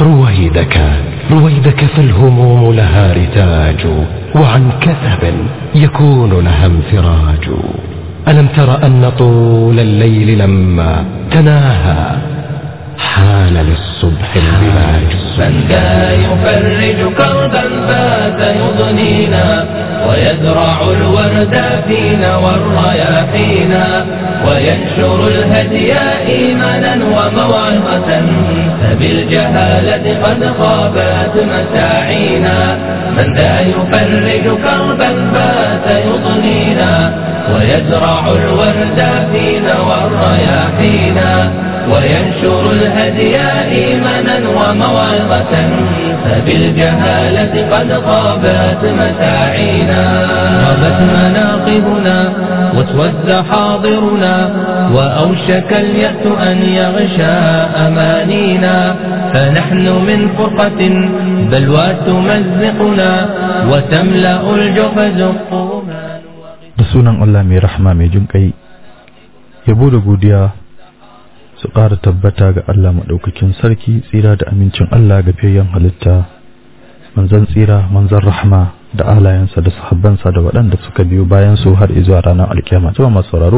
رويدك رويدك فالهموم لها رتاج وعن كثب يكون لها انفراج ألم تر أن طول الليل لما تناهى حان للصبح البلاج من ذا يفرج كربا فات يضنينا ويزرع الورد فينا والرياحينا وينشر الهدي إيمانا وموعظة فبالجهالة قد خابت مساعينا من ذا يفرج كربا فات يضنينا ويزرع الورد فينا والرياحينا وينشر الهدي إيمانا وموعظة فبالجهالة قد خابت مساعينا غابت مناقبنا واسود حاضرنا وأوشك اليأس أن يغشى أمانينا فنحن من فرقة بلوى تمزقنا وتملأ الجحز قوما da sunan Allah mai rahama mai jin kai yabo da godiya su ƙara tabbata ga Allah maɗaukakin sarki tsira da amincin Allah ga fiyayyen halitta manzan tsira manzan rahama da alayensa da sahabbansa da waɗanda suka biyo bayan su har izuwa ranar alkiyama kuma masu sauraro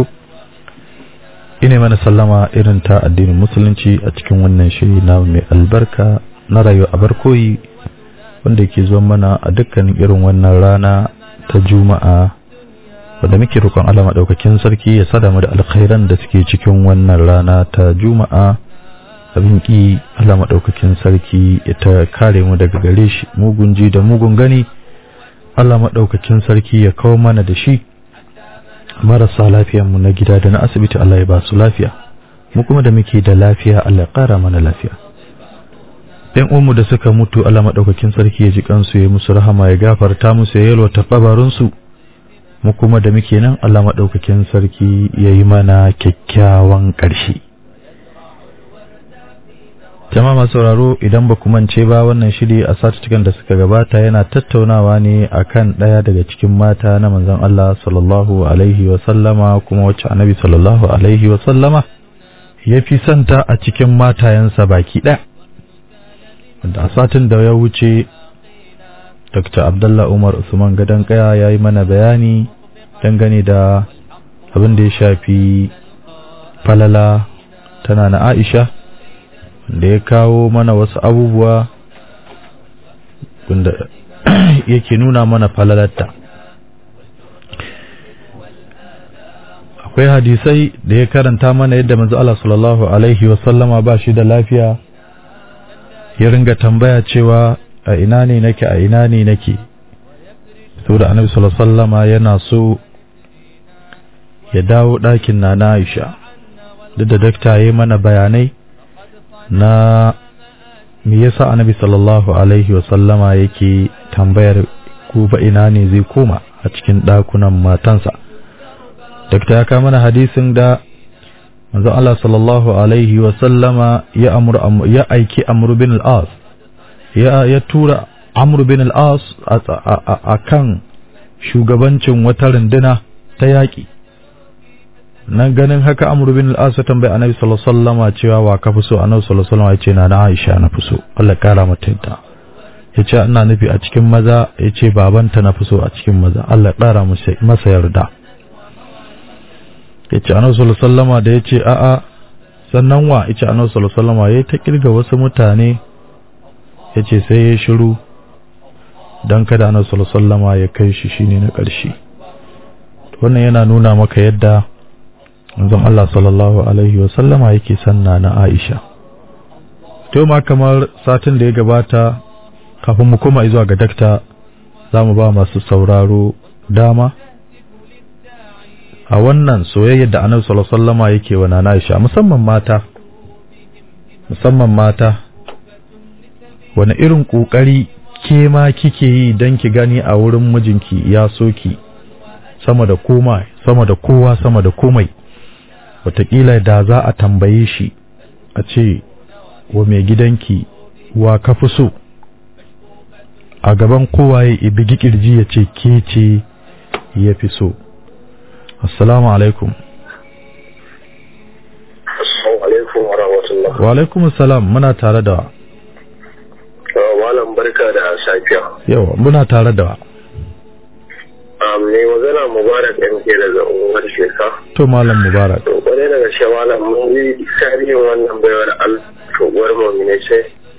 ine mana sallama irin ta addinin musulunci a cikin wannan shiri na mai albarka na rayuwa a barkoyi wanda yake zuwa mana a dukkanin irin wannan rana ta juma'a wanda muke roƙon Allah maɗaukakin sarki ya sada mu da alkhairan da suke cikin wannan rana ta juma'a abin ki Allah maɗaukakin sarki ya ta kare mu daga gare shi mugun ji da mugun gani Allah maɗaukakin sarki ya kawo mana da shi marasa lafiyan mu na gida da na asibiti Allah ya ba su lafiya mu kuma da muke da lafiya Allah ya ƙara mana lafiya ɗan uwanmu da suka mutu Allah maɗaukakin sarki ya ji kansu ya musu rahama ya gafarta musu ya yalwata kabarinsu mu kuma da muke nan Allah maɗaukakin sarki ya yi mana kyakkyawan ƙarshe. Jama'a masu sauraro idan ba ku mance ba wannan shiri a satutukan da suka gabata yana tattaunawa ne akan ɗaya daga cikin mata na manzon Allah sallallahu alaihi wa sallama kuma wacce annabi sallallahu alaihi wa sallama ya fi santa a cikin matayensa baki ɗaya. Wanda a satin da ya wuce Dr. Abdullah Umar Usman Gadon Kaya ya yi mana bayani dangane da abin da ya shafi falala tana na Aisha da ya kawo mana wasu abubuwa wanda yake nuna mana falalarta. Akwai hadisai da ya karanta mana yadda manzo Allah sallallahu Alaihi wasallama ba shi da lafiya ya ringa tambaya cewa a ina ne nake a ina ne nake saboda annabi sallallahu alaihi wasallama yana so ya dawo ɗakin na na Aisha duk da dakta yayi mana bayanai na me yasa annabi sallallahu alaihi wasallama yake tambayar ku ba ina ne zai koma a cikin ɗakunan matansa dakta ya kawo mana hadisin da manzo Allah sallallahu alaihi wasallama ya amur ya aiki Amr bin al-As ya, ya tura Amr bin al-As a kan shugabancin wata runduna ta yaƙi nan ganin haka Amr bin al-As ya tambayi Annabi sallallahu alaihi wasallam cewa wa ka fi so Annabi sallallahu alaihi wasallam ya ce na na Aisha na fi so Allah kara mata yadda ya ce ina nufi a cikin maza ya ce babanta na fi so a cikin maza Allah kara masa yarda ya ce Annabi sallallahu alaihi wasallam da ya ce a'a sannan wa ya ce Annabi sallallahu alaihi wasallam ya ta kirga wasu mutane ya ce sai ya shiru don kada na sallama ya kai shi shine na ƙarshe wannan yana nuna maka yadda manzon Allah sallallahu alaihi wasallama yake sanna na Aisha to ma kamar satin da ya gabata kafin mu koma zuwa ga dakta za mu ba masu sauraro dama a wannan soyayyar da annabi sallallahu alaihi wasallama yake wa nana Aisha musamman mata musamman mata wani irin ƙoƙari ke ma kike yi don ki gani a wurin mijinki ya soki sama da koma sama da kowa sama da komai wataƙila da za a tambaye shi a ce wa mai gidanki wa ka fi so a gaban kowa ya ibigi kirji ya ce ke ce ya fi so assalamu alaikum Assalamu alaikum wa rahmatullah. wa alaikum assalam muna tare da barka da safiya. yawa muna tare da wa Mai magana Mubarak ɗan ke daga unguwar Sheka. to malam mubarak To kwarai daga shi malam mun yi tarihin wannan baiwar Allah shuguwar mummune ce.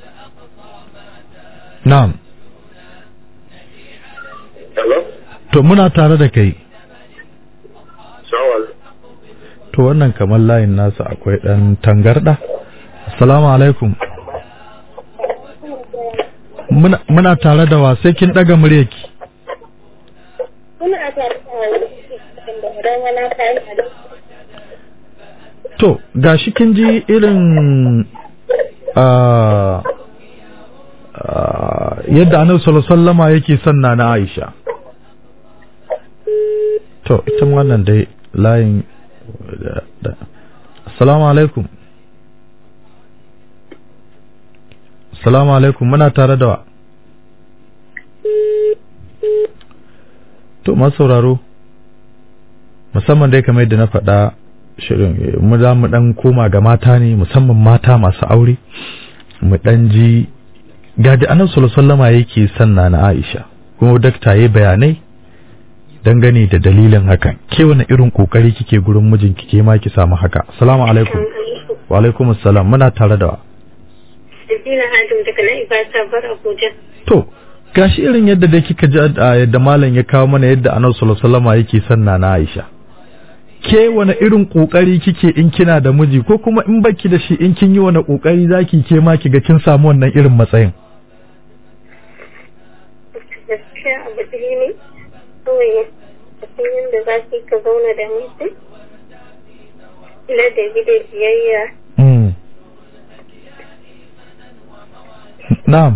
na'am Hello? to muna tare da kai Sawal. to wannan kamar layin nasa akwai dan tangarda assalamu alaikum muna, muna tare da wa sai kin daga muryarki Kuna tare da idan wani kayan a to gashi kin ji irin ah, ah, yadda annabi sallallahu alaihi wasallama yake son na na Aisha to ita ma wannan dai layin da, da. assalamu alaikum assalamu alaikum muna tare da wa to masu sauraro musamman dai kamar yadda na faɗa shirin eh, mu za mu dan koma ga mata ne musamman mata masu aure mu dan ji gaji annabi sallallahu alaihi wasallama yake sanna na Aisha kuma dakta yayi bayanai dangane da dalilin hakan ke wani irin kokari kike gurin mijinki ke ma ki samu haka assalamu alaikum wa alaikum assalam muna tare da wa Sabina Hadim daga nan Ibata bar Abuja. to gashi irin yadda dai kika ji a yadda malam ya kawo mana yadda annabi sallallahu alaihi wasallama yake sanna na Aisha ke wani irin kokari kike in kina da miji ko kuma in baki da shi in kin yi wani kokari zaki ke ma ki ga kin samu wannan irin matsayin Gaskiya abu ɗaya ne. Kawai a san yadda za ki ka zauna da mutum. Ladabi da biyayya. mm. na'am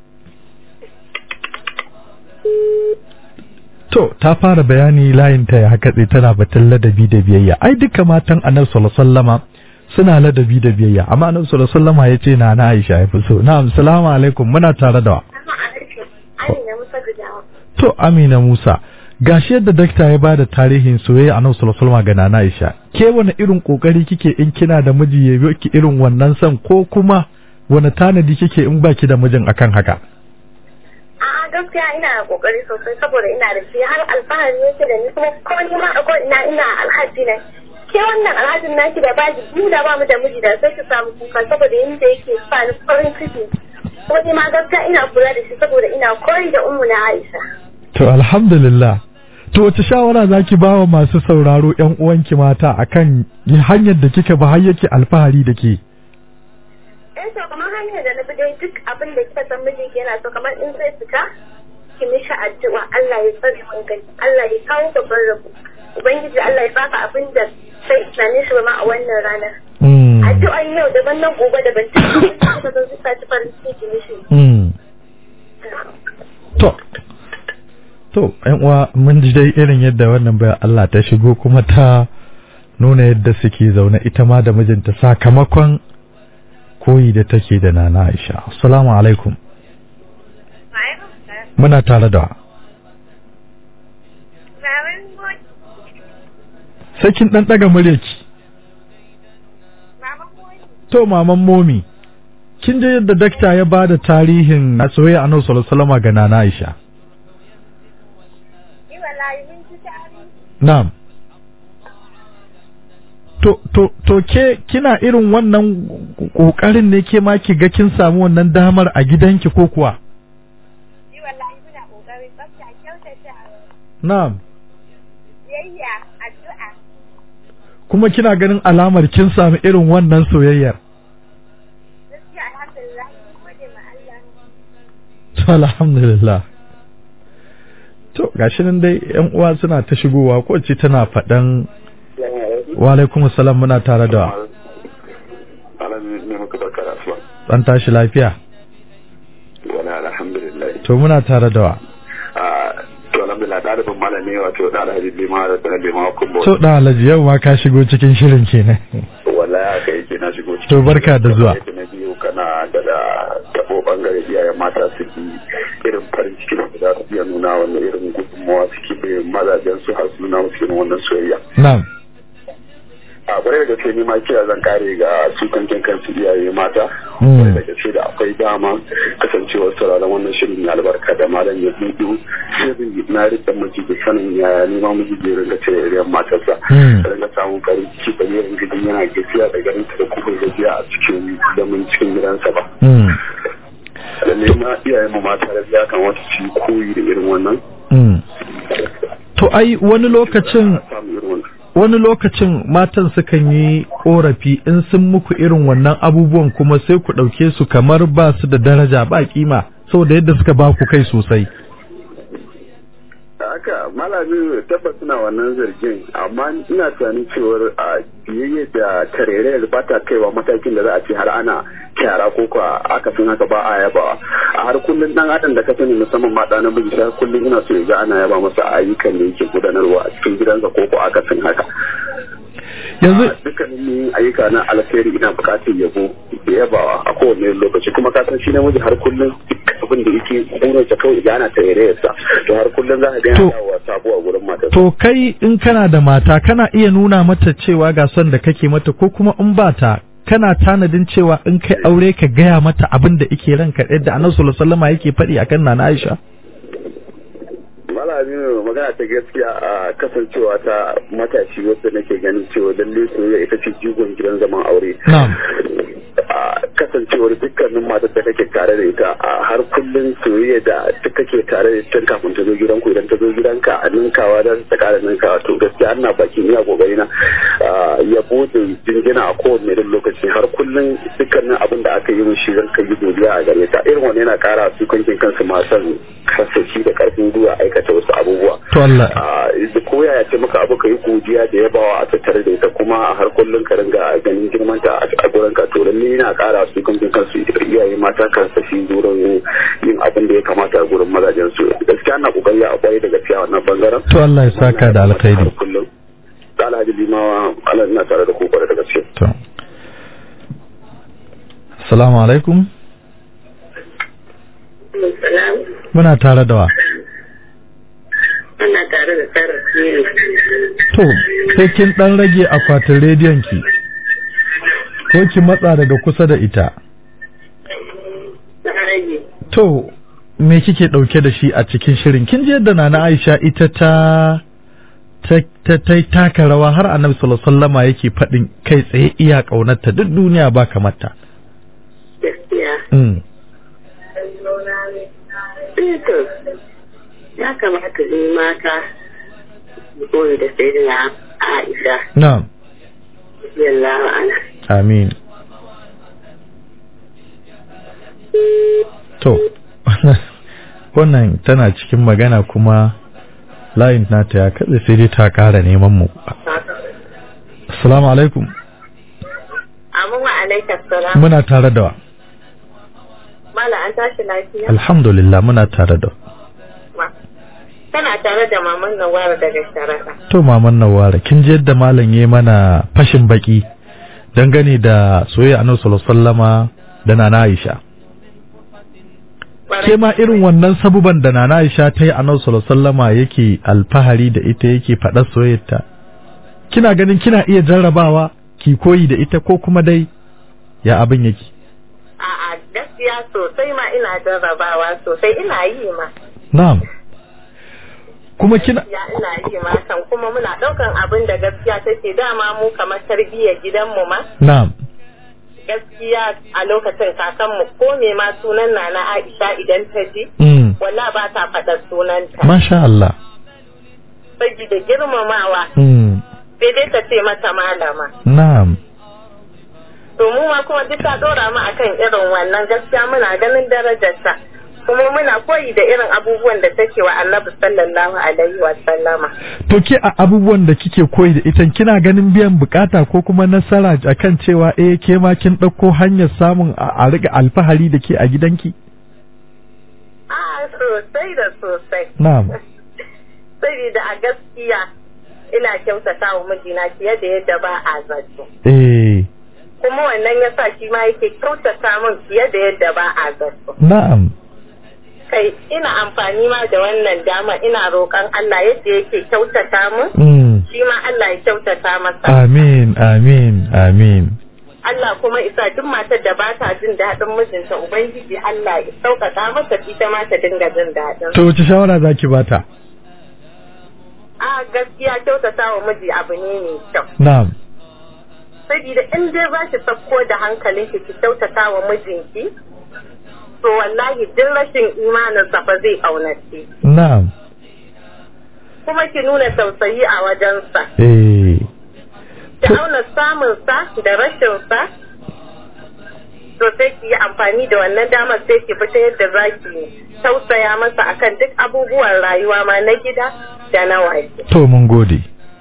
To, ta fara bayani layin ta ya katse tana batun ladabi da biyayya. Ai duka matan Annabi sallallahu alaihi wasallama suna ladabi da biyayya, amma Annabi sallallahu alaihi wasallama yace na na Aisha ya fi so. Na'am, assalamu alaikum. Muna tare da wa. Amina Musa Gudawa. To, Amina Musa, gashi yadda dakta ya bada tarihin soyayya Annabi sallallahu alaihi wasallama ga Nana Aisha. Ke wani irin kokari kike in kina da miji ya biyo ki irin wannan son ko kuma wani tanadi kike in baki da mijin akan haka? A'a gaskiya ina da kokari sosai saboda ina da shi har alfahari yake da ni kuma ko ni ma akwai ina ina alhaji ne. Ke wannan alhajin naki da baji ni da ba mu da miji da sai ki samu kuka saboda yanda yake sa ni farin ciki. Ko ni ma gaskiya ina kula da shi saboda ina koyi da ummu na Aisha. To alhamdulillah. To wace shawara zaki ba wa masu sauraro ƴan uwanki mata akan hanyar da kika ba har yake alfahari da ke? Eh to kamar hanyar da na bi dai duk abin da kika san miji yana so kamar in zai fita ki mishi addu'a Allah ya tsare mun gani Allah ya kawo babban rabo ubangiji Allah ya baka abin da sai tunanin shi ba ma a wannan ranar Mm. addu'an yau daban nan gobe daban duk kika zo zuka ci farin ciki ki mishi Mm. To, to, ‘yan uwa mun ji dai irin yadda wannan bayan Allah ta shigo kuma ta nuna yadda suke zaune ita ma da mijinta sakamakon koyi da take da nana Aisha. Assalamu alaikum. Muna tare da wa. Sai kin ɗan ɗaga muryarki. To, maman momi, kin je yadda dakta ya ba da tarihin na soyayya annabi sallallahu alaihi wasallam ga nana Aisha. Na'am. To, to, to ke kina irin wannan ƙoƙarin ne ke ma ki ga kin samu wannan damar a gidanki ko kuwa? Na'am. Kuma kina ganin alamar kin samu irin wannan soyayyar? To, alhamdulillah. To, gashi nan dai ‘yan uwa suna ta shigowa ko ce tana faɗan wa alaikum salam muna tare da ɗan tashi lafiya. Wala alhamdulillah. To, muna tare da wa. To alhamdulillah ɗalibin malami wato da alhaji lima da sanar lima kumbo. To, ɗan alhaji yau ma ka shigo cikin shirin kenan. Wala ya kai ke na shigo cikin. To, barka da zuwa. Na biyu kana da da tabo bangare iyayen mata su bi irin farin ciki da za su iya nuna wannan irin gudunmawa suke bai mazajen su har su nuna musu irin wannan soyayya. Na'am. a kwarai da gaske ni ma kira zan kare ga su kankin kansu iyaye mata Mm. kwarai da gaske da akwai dama kasancewar sauraron wannan shirin mai albarka da malam ya buɗu shirin na rike miji da sanin ya nema miji da ringa ce irin matarsa Mm. da ringa samun farin ciki da yin gidi yana gajiya da ganin ta da kuma gajiya a cikin zaman cikin gidansa ba Mm. lalle ma iyayen mu mata da ya kamata su yi koyi da irin wannan Mm. to ai wani lokacin samu irin wannan wani lokacin matan sukan yi korafi in sun muku irin wannan abubuwan kuma sai ku ɗauke su kamar ba su da daraja ba kima saboda yadda suka ba ku kai sosai haka malami tabbas suna wannan zargin amma ina tunanin cewar a biyayya da tarere ba ta kaiwa matakin da za a ce har ana kyara ko ko akasin haka ba a yabawa a har kullum dan adam da ka sani musamman ma da namiji sai kullum ina so ya ga ana yaba masa ayyukan da yake gudanarwa a cikin gidansa ko ko akasin haka yanzu a dukkanin yin ayyuka na alkhairi ina bukatar yabo da yabawa a kowane lokaci kuma ka san shi namiji har kullum duk abin da yake burinsa kawai idan ana tarerayarsa to har kullum za ka ga To- yana dawowa sabo a gurin matarsa to kai in kana da mata kana iya nuna mata cewa ga son da kake mata ko kuma in ba ta kana tanadin cewa in kai aure ka gaya mata abin da ike ranka yadda annabi sallallahu alaihi wasallam yake faɗi akan nana Aisha malami magana ta gaskiya a kasancewa ta matashi wacce nake ganin cewa lalle soyayya ita ce jigon gidan zaman aure na'am a kasancewar dukkanin matar da kake tare da ita a har kullum soyayya da ta kake tare da ita kafin ta zo gidanku idan ta zo gidanka a ninkawa da ta kara ninkawa to gaskiya ana bakin iya kokari na ya bude jinjina a kowane irin lokaci har kullum dukkanin abin da aka yi min shi zan kai godiya a gare ta irin wani yana kara su kankin kansu masu kasashi da karfin gwiwa aikata wasu abubuwa to Allah da koya ya ce maka abu ka yi godiya da yabawa a tattare da ita kuma a har kullum ka ringa ganin girmanta a gurin ka to lalle yana kara su kankin kansu iyaye mata kansa shi gurin yin abin da ya kamata a gurin mazajen su gaskiya ana kokari a kwarai da gaskiya wannan bangaren to Allah ya saka da alkhairi kullum da alhaji limawa Allah ina tare da ku kwarai da gaske to Assalamu alaikum Salam. muna tare da wa Ana tare da Sarah Siri. to sai kin dan rage akwatin rediyon ki ko ki matsa daga kusa da ita Na rage. to me kike dauke da shi a cikin shirin kin ji yadda nana Aisha ita ta ta ta ta taka rawa har Annabi sallallahu alaihi wasallama yake fadin kai tsaye iya kaunarta duk duniya ba kamar ta Gaskiya. mm. Eh to, ya kamata ne mata koyi da sai da Aisha. na'am Yallahu ana. amin to wannan tana cikin magana kuma layin nata ya katse sai dai ta ƙara neman mu assalamu alaikum Amin wa alaikar salam. muna tare da wa Mala an tashi lafiya? alhamdulillah muna tare da Ma. Tana tare da maman Nawara daga Sharaɗa. to maman nawara kin ji yadda malam yayi mana fashin baki dangane da soyayya annabi sallallahu alaihi wasallama da nana Aisha ke ma irin wannan sabuban da nana Aisha ta yi annabi sallallahu alaihi wasallama yake alfahari da ita yake faɗar soyayyarta kina ganin kina iya jarrabawa ki koyi da ita ko kuma dai ya abin yake A'a gaskiya sosai ma ina jarrabawa sosai ina yi ma. na'am kuma kina Ya ina yi ma kan kuma muna ɗaukan abin da gaskiya take dama mu kamar tarbiyyar gidanmu ma. na'am Gaskiya a lokacin kakanmu ko me ma sunan Nana Aisha idan ta ji mm. walla ba ta faɗar sunanta. masha Allah Saboda girmamawa mm. sai dai ta ce mata malama. na'am To mu ma kuma duk ta ɗora mu akan irin wannan gaskiya muna ganin darajarta. Kuma muna koyi da irin abubuwan da take wa Annabi sallallahu alaihi wa sallama. To ke a abubuwan da kike koyi da ita kina ganin biyan bukata ko kuma nasara akan cewa eh ke ma kin ɗauko hanyar samun a a riga alfahari da ke a gidanki? A sosai da sosai. Na'am. Saboda a gaskiya ina kyautata wa mijina fiye da yadda ba a zato. Eh, Kuma wannan ya sa shi ma yake kyautata min fiye da yadda ba a zato. na'am. Kai ina amfani ma da wannan dama ina roƙon Allah yadda yake kyautata min Mm. shi ma Allah ya kyautata masa amin amin amin Allah kuma isa duk matar da ba ta jin daɗin mijinta ubangiji Allah ya sauƙaƙa masa ita ma ta dinga jin daɗin to wace shawara zaki bata a gaskiya kyautata wa miji abu ne mai kyau na'am saboda in dai za ki sauko da hankalinki ki kyautata wa mijinki to wallahi duk rashin imanin sa fa zai ƙaunace na'am kuma ki nuna tausayi a wajensa eh ki auna samunsa da rashinsa to sai ki yi amfani da wannan damar sai ki fita yadda za ki tausaya masa akan duk abubuwan rayuwa ma na gida da na waje. to mun gode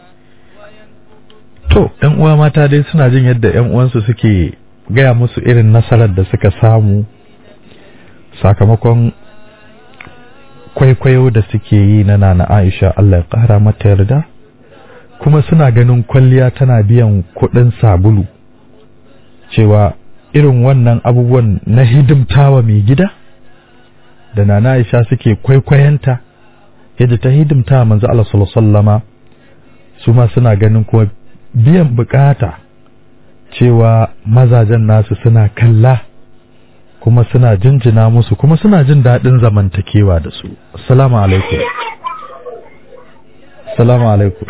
to ɗan uwa mata dai suna jin yadda ƴan uwansu suke gaya musu irin nasarar da suka samu sakamakon kwaikwayo da suke yi na nana Aisha Allah ya ƙara mata yarda kuma suna ganin kwalliya tana biyan kuɗin sabulu cewa irin wannan abubuwan na hidimtawa mai gida da nana Aisha suke kwaikwayanta yadda ta hidimta manzo Allah sallallahu alaihi wasallama su ma suna ganin kuma biyan bukata cewa mazajen nasu suna kalla kuma suna jinjina musu kuma suna jin daɗin zamantakewa da su assalamu alaikum assalamu alaikum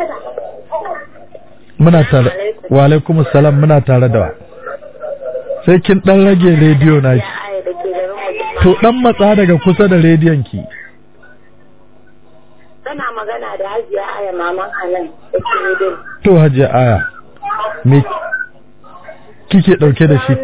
muna tare wa alaikum assalam muna tare da wa sai kin dan rage rediyo na to dan matsa daga kusa da rediyon ki Tana magana da hajiya aya maman Hanan da ke din. to hajiya aya me kike dauke da shi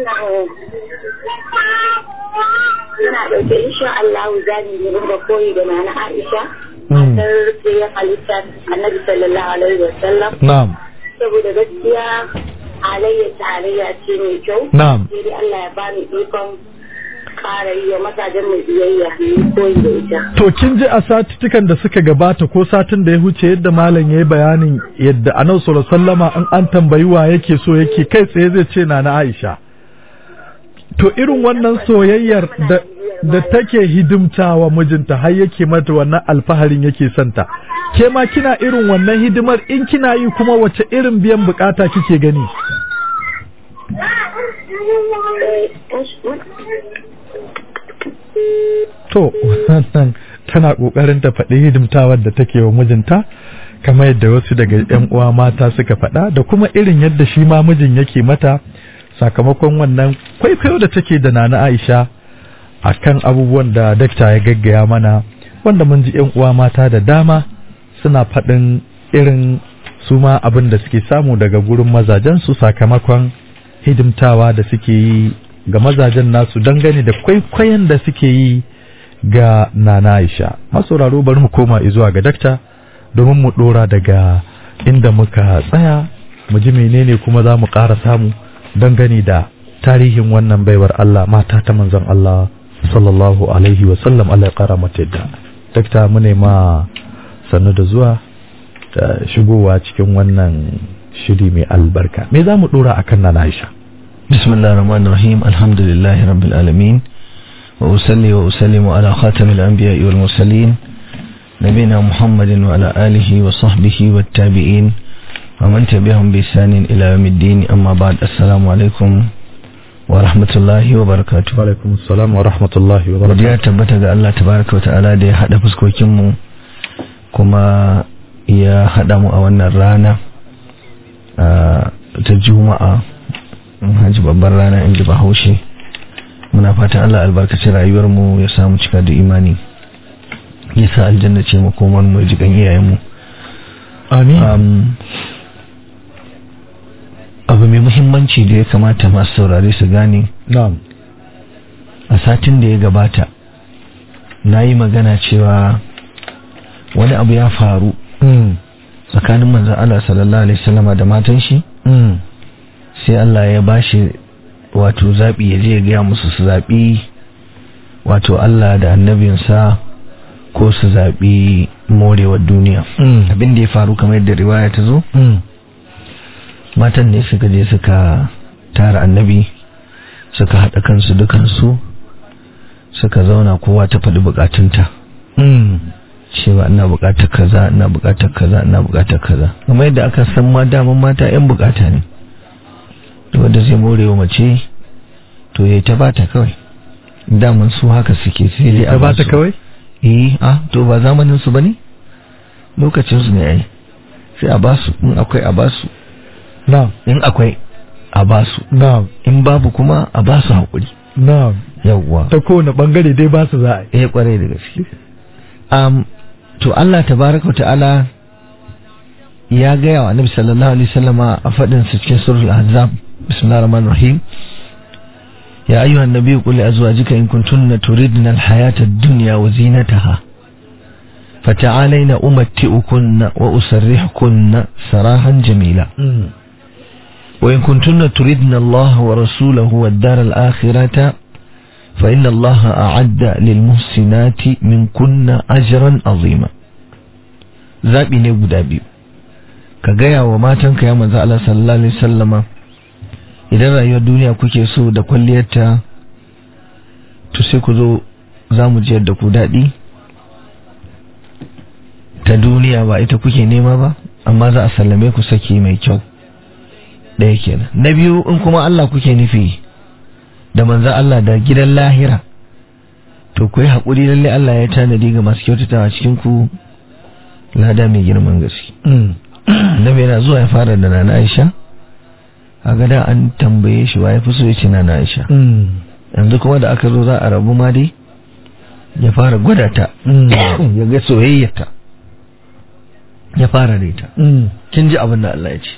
Ina ɗauke insha Allah za mu yi ringa koyi da nana Aisha. Mm. Matar rufiyar halitta Annabi sallallahu alaihi wa sallam. na'am Saboda gaskiya halayya tarayya ce mai kyau. na'am Sai dai Allah ya bani ikon ƙara yi wa mazajen mai biyayya mu koyi da ita. To kin ji a satuttukan da suka gabata ko satin da ya huce yadda malam ya yi bayanin yadda annabi sallallahu alaihi wasallama in an tambayi wa yake so yake kai tsaye zai ce na na Aisha. To irin wannan soyayyar da da take hidimtawa mijinta har yake mata wannan alfaharin yake santa. Ke ma kina irin wannan hidimar in kina yi kuma wace irin biyan bukata kike gani? To, wannan tana ƙoƙarin ta faɗi hidimtawar da take wa mijinta, kamar yadda wasu daga ‘yan uwa mata suka faɗa, da kuma irin yadda shi ma mijin yake mata sakamakon wannan kwaikwayo da take da Nana Aisha a kan abubuwan da dakta ya gaggaya mana, wanda mun ji ‘yan uwa mata da dama suna faɗin irin su ma abin da suke samu daga gurin mazajensu sakamakon hidimtawa da suke yi ga mazajen nasu dangane da kwaikwayon da suke yi ga Nana Aisha. Masauraro bari mu koma zuwa ga dakta domin mu dora daga inda muka tsaya mu ji menene kuma za mu ƙara samu dangane da tarihin wannan baiwar Allah mata ta manzon Allah sallallahu alaihi wa sallam Allah ya ƙara mata yadda. Dakta mu ne ma sannu da zuwa da shigowa cikin wannan shiri mai albarka. Me za mu dora akan Nana Aisha? بسم الله الرحمن الرحيم الحمد لله رب العالمين وأصلي وأسلم على خاتم الأنبياء والمرسلين نبينا محمد وعلى آله وصحبه والتابعين ومن تبعهم بإحسان إلى يوم الدين أما بعد السلام عليكم ورحمة الله وبركاته Wa assalam wa rahmatullahi wa barakatuh. godiya tabbata ga Allah tabaraka wa ta'ala da ya haɗa fuskokinmu kuma ya haɗa mu a wannan rana ah, ta juma'a hajji babbar rana in ji bahaushe muna fatan Allah albarkaci rayuwarmu ya samu cika da imani ya sa aljanna ce makomar mu ya jikan iyayenmu Amin. Um, abu mai muhimmanci da ya kamata masu saurare su gane Na'am. a satin da ya gabata na yi magana cewa wani abu ya faru Mm. tsakanin manzan Allah sallallahu alaihi wasallama da matan shi Mm. sai Allah ya bashi wato zaɓi ya je ya gaya musu su zaɓi wato Allah da annabinsa ko su zaɓi morewar duniya Mm. abin da ya faru kamar yadda riwaya ta zo Mm. matan ne suka je suka tara annabi suka haɗa kansu dukansu suka zauna kowa ta faɗi bukatunta Mm. cewa ina bukatar kaza ina bukatar kaza ina bukatar kaza kuma yadda aka san ma daman mata yan bukata ne to wanda zai morewa mace to yayi ta bata kawai daman su haka suke sai dai a ta bata basu. kawai eh a to ba zamanin su bane lokacin su ne ai sai a basu in akwai a basu na'am in akwai a basu na'am in babu kuma a basu hakuri na'am yawwa ta kowane bangare dai ba su za a yi eh kwarai da gaske um, to Allah tabaraka wa ta'ala ya gaya wa annabi sallallahu alaihi wasallama a fadin sa cikin suratul ahzab bismillahir rahmanir rahim ya ayyuhan nabiyyu qul li azwajika in kuntunna turidna al-hayata ad-dunya wa zinataha فتعالين أمتئكن وأسرحكن سراحا جميلا وإن كنتن تردن الله ورسوله والدار الآخرة فإن الله أعد للمحسنات منكن أجرا عظيما zaɓi ne guda biyu ka gaya wa matanka ya manzo Allah sallallahu alaihi wasallama idan rayuwar duniya kuke so da kwalliyarta to sai ku zo za mu jiyar da ku daɗi ta duniya ba ita kuke nema ba amma za a sallame ku saki mai kyau ɗaya kenan na biyu in kuma Allah kuke nufi da manzo Allah da gidan lahira to ku yi haƙuri lalle Allah ya tanadi ga masu kyautatawa cikin ku lada mai girman gaske Annabi yana zuwa ya fara da Nana Aisha a gada an tambaye shi wa ya fi so ya ce Nana Aisha yanzu kuma da aka zo za a rabu ma dai ya fara gwada ta ya ga soyayyarta ya fara da ita kin ji abin da Allah ya ce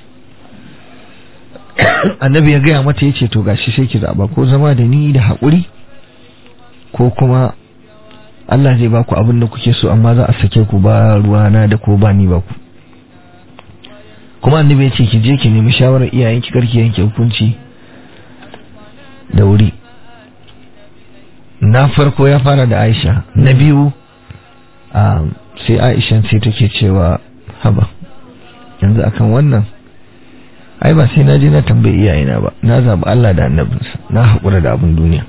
annabi ya gaya mata ya ce to gashi sai ki zaba ko zama da ni da haƙuri ko kuma Allah zai baku abin da kuke so amma za a sake ku ba ruwana da ko ba ni ba ku kuma annabi ya ce ki je ki nemi shawarar iyayen ki karki yanke hukunci da wuri na farko ya fara da Aisha na biyu sai Aisha sai take cewa haba yanzu akan wannan ai ba sai na je na tambayi iyayena ba na zaɓi Allah da annabinsa na haƙura da abin duniya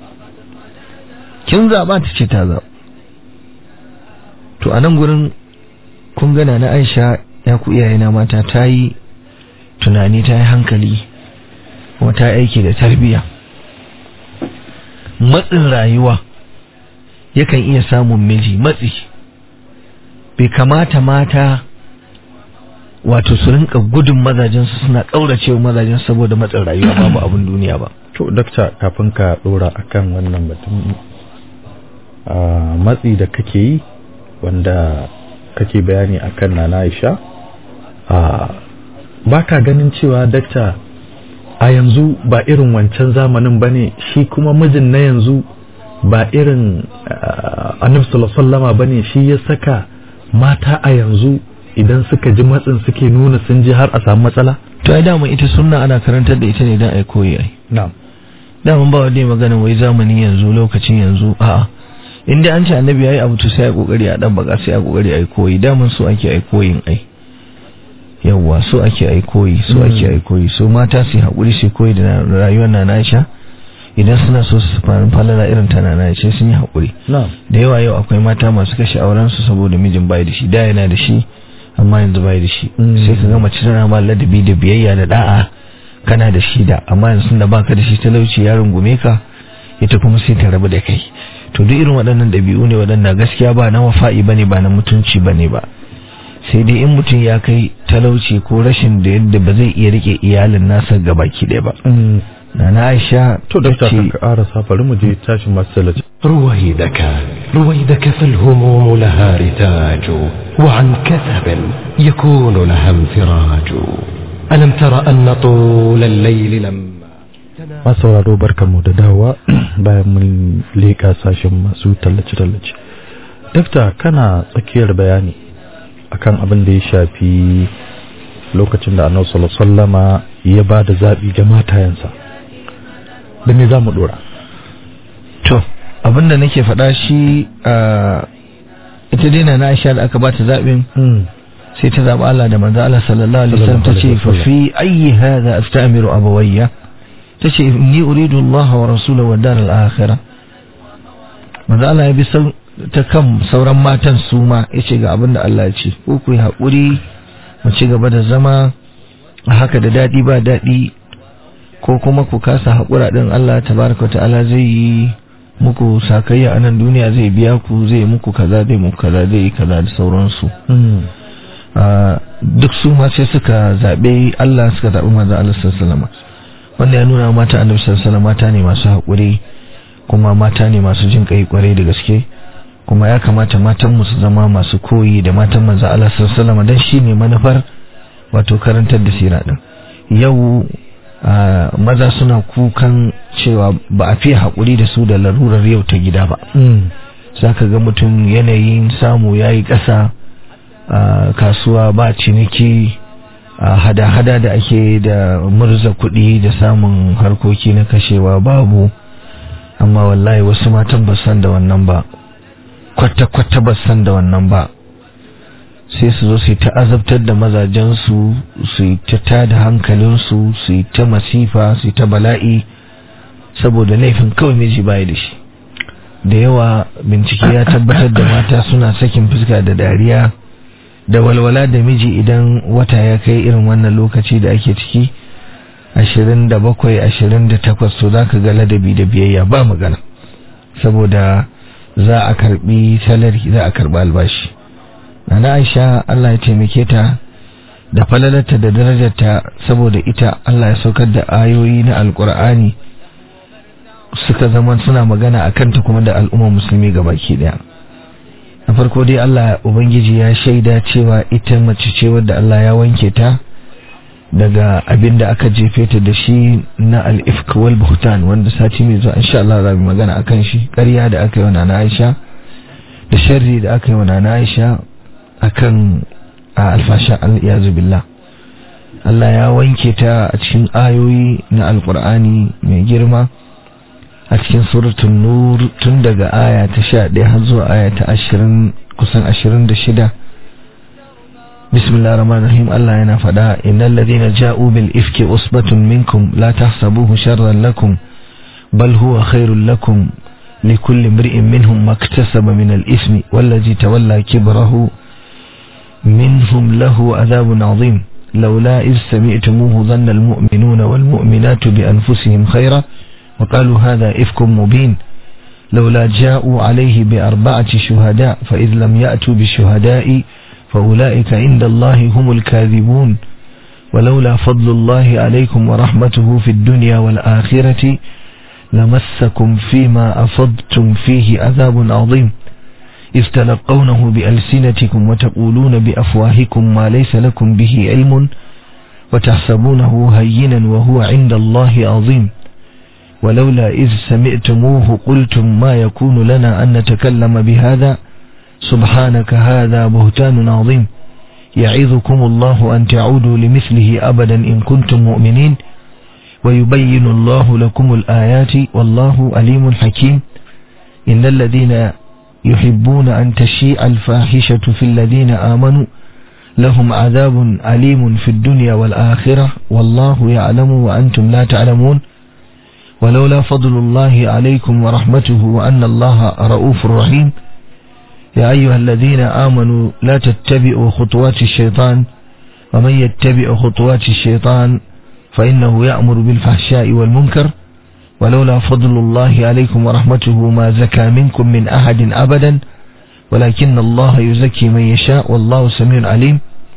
kin zaɓa ta ce ta zaɓa to a nan gurin kun gana na Aisha ya ku iyayena mata ta yi tunani ta yi hankali kuma ta yi aiki da tarbiyya matsin rayuwa yakan iya samun miji matsi bai kamata mata wato su rinka gudun mazajensu suna ƙauracewa mazajen saboda matsin rayuwa babu abin duniya ba to dakta kafin ka dora akan wannan batun a matsi da kake yi wanda kake bayani akan nana Aisha a ba ka ganin cewa dakta a yanzu ba irin wancan zamanin bane shi kuma mijin na yanzu ba irin annabi sallallahu alaihi wasallama bane shi ya saka mata a yanzu idan suka ji matsin suke nuna sun ji har a samu matsala to ai dama ita sunna ana karantar da ita ne dan ai koyi ai na'am dama ba wanda ya magana wai zamani yanzu lokacin yanzu a'a in dai an ce annabi yayi abu to sai ai kokari a dan baka sai ai kokari ai koyi daman so ake ai koyin ai yawwa so ake ai koyi so ake ai koyi so mata su hakuri su koyi da rayuwar na Aisha idan suna so su fara falala irin ta na Aisha sun yi hakuri na'am da yawa yau akwai mata masu kashe auren su saboda mijin bai da shi da yana da shi amma yanzu bai da shi sai ka ga mace tana ma ladabi da biyayya da da'a kana da shi da amma yanzu da baka da shi talauci ya rungume ka ita kuma sai ta rabu da kai to duk irin waɗannan ɗabi'u ne waɗanda gaskiya ba na wafa'i bane ba na mutunci bane ba sai dai in mutum ya kai talauci ko rashin da yadda ba zai iya rike iyalin nasa gabaki ɗaya ba na na Aisha to dakta tace- kan ka ƙara bari mu je tashin masu talaci رويدك رويدك فالهموم لها رتاج وعن كثب يكون لها انفراج ألم تر أن طول الليل لما masu sauraro barkanmu da dawowa bayan mun leƙa sashen masu tallace-tallace dakta kana tsakiyar bayani akan abin da ya shafi lokacin da annabi sallallahu alaihi wasallama ya ba da zaɓi ga matayensa da me za mu ɗora to abinda nake faɗa shi a ita dai na Aisha da aka bata zaɓin sai ta zaɓi Allah da manzo Allah sallallahu alaihi wasallam Sallallahu tace alaihi fa wasallam. fi ayyi hadha astamiru abawayya tace inni uridu Allah wa rasulahu wa dar al-akhirah manzo Allah ya bi ta kan sauran matan su ma yace ga abin da Allah ya ce ko ku yi haƙuri mu ci gaba da zama a haka da daɗi ba daɗi ko kuma ku kasa haƙura ɗin Allah tabaraka ta'ala zai yi muku sakayya a nan duniya zai biya ku zai muku kaza zai muku kaza zai yi kaza da sauransu duk su ma sai suka zaɓe Allah suka zaɓi manzo Allah sallallahu wanda ya nuna mata annabi sallallahu mata ne masu haƙuri kuma mata ne masu jin kai kwarai da gaske kuma ya kamata matan mu su zama masu koyi da matan manzo Allah sallallahu alaihi dan shine manufar wato karantar da sira din yau maza suna kukan cewa ba a fiye haƙuri da su da larurar yau ta gida ba zaka ga mutum yanayin samu yayi ƙasa kasuwa ba ciniki hada-hada da ake da murza kuɗi da samun harkoki na kashewa babu amma wallahi wasu matan ba san da wannan ba kwata-kwata ba san da wannan ba sai su zo su yi ta azabtar da mazajensu su yi ta tada hankalinsu su yi ta masifa su yi ta bala'i saboda laifin kawai miji baya da shi da yawa bincike ya tabbatar da mata suna sakin fuska da dariya da walwala da miji idan wata ya kai irin wannan lokaci da ake ciki ashirin da bakwai ashirin da takwas to za ka ga ladabi da biyayya ba magana saboda za a karbi salari za a karbi albashi na aisha Allah ya taimake ta da falalarta da darajarta saboda ita Allah ya saukar da ayoyi na alkur'ani suka zama suna magana a kanta kuma da al'ummar musulmi gabaki daya na farko dai Allah ubangiji ya shaida cewa ita mace ce wadda Allah ya wanke ta daga abin da aka jefe ta da shi na al-ifk wal buhtan wanda sati mai zuwa insha Allah za mu magana akan shi ƙarya da aka yi wa nana Aisha da sharri da aka yi wa nana Aisha akan alfasha al-iyazu billah Allah ya wanke ta a cikin ayoyi na alqur'ani mai girma a cikin suratul nur tun daga aya ta 11 har zuwa aya ta 20 kusan 26 bismillahir rahmanir rahim Allah yana fada innal ladina ja'u bil ifki usbatun minkum la tahsabuhu sharran lakum bal huwa khairul lakum لكل امرئ منهم ما اكتسب من الإثم والذي تولى كبره منهم له عذاب عظيم لولا إذ سمعتموه ظن المؤمنون والمؤمنات بأنفسهم خيرا وقالوا هذا إفك مبين لولا جاءوا عليه بأربعة شهداء فإذ لم يأتوا بالشهداء فأولئك عند الله هم الكاذبون ولولا فضل الله عليكم ورحمته في الدنيا والآخرة لمسكم فيما أفضتم فيه عذاب عظيم إذ تلقونه بألسنتكم وتقولون بأفواهكم ما ليس لكم به علم وتحسبونه هينا وهو عند الله عظيم ولولا إذ سمعتموه قلتم ما يكون لنا أن نتكلم بهذا سبحانك هذا بهتان عظيم يعظكم الله أن تعودوا لمثله أبدا إن كنتم مؤمنين ويبين الله لكم الآيات والله أليم حكيم إن الذين يحبون أن تشيع الفاحشة في الذين آمنوا لهم عذاب أليم في الدنيا والآخرة والله يعلم وأنتم لا تعلمون ولولا فضل الله عليكم ورحمته وأن الله رؤوف رحيم يا أيها الذين آمنوا لا تتبعوا خطوات الشيطان ومن يتبع خطوات الشيطان فإنه يأمر بالفحشاء والمنكر ولولا فضل الله عليكم ورحمته ما زكى منكم من أحد أبدا ولكن الله يزكي من يشاء والله سميع عليم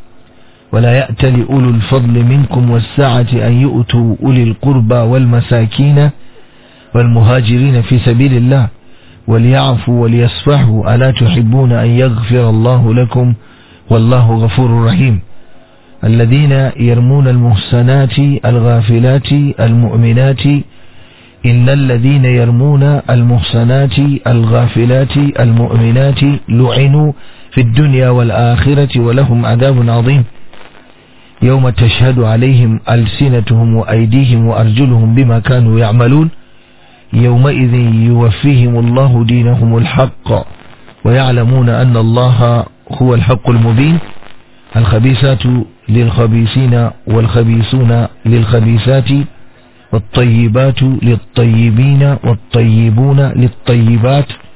ولا يأتل أولو الفضل منكم والسعة أن يؤتوا أولي القربى والمساكين والمهاجرين في سبيل الله وليعفوا وليصفحوا ألا تحبون أن يغفر الله لكم والله غفور رحيم الذين يرمون المحسنات الغافلات المؤمنات إن الذين يرمون المحسنات الغافلات المؤمنات لعنوا في الدنيا والآخرة ولهم عذاب عظيم يوم تشهد عليهم ألسنتهم وأيديهم وأرجلهم بما كانوا يعملون يومئذ يوفيهم الله دينهم الحق ويعلمون أن الله هو الحق المبين الخبيثات للخبيثين والخبيثون للخبيثات والطيبات للطيبين والطيبون للطيبات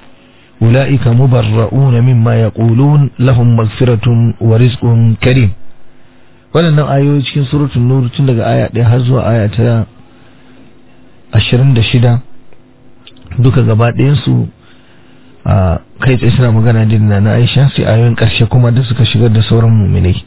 ulaika mubarra'una mimma yaqulun lahum maghfiratun wa rizqun karim waɗannan ayoyi cikin suratul nur tun daga aya 1 har zuwa aya ta 26 duka gaba ɗayan su a kai tsaye suna magana din na Aisha sai ayoyin ƙarshe kuma da suka shigar da sauran mu'minai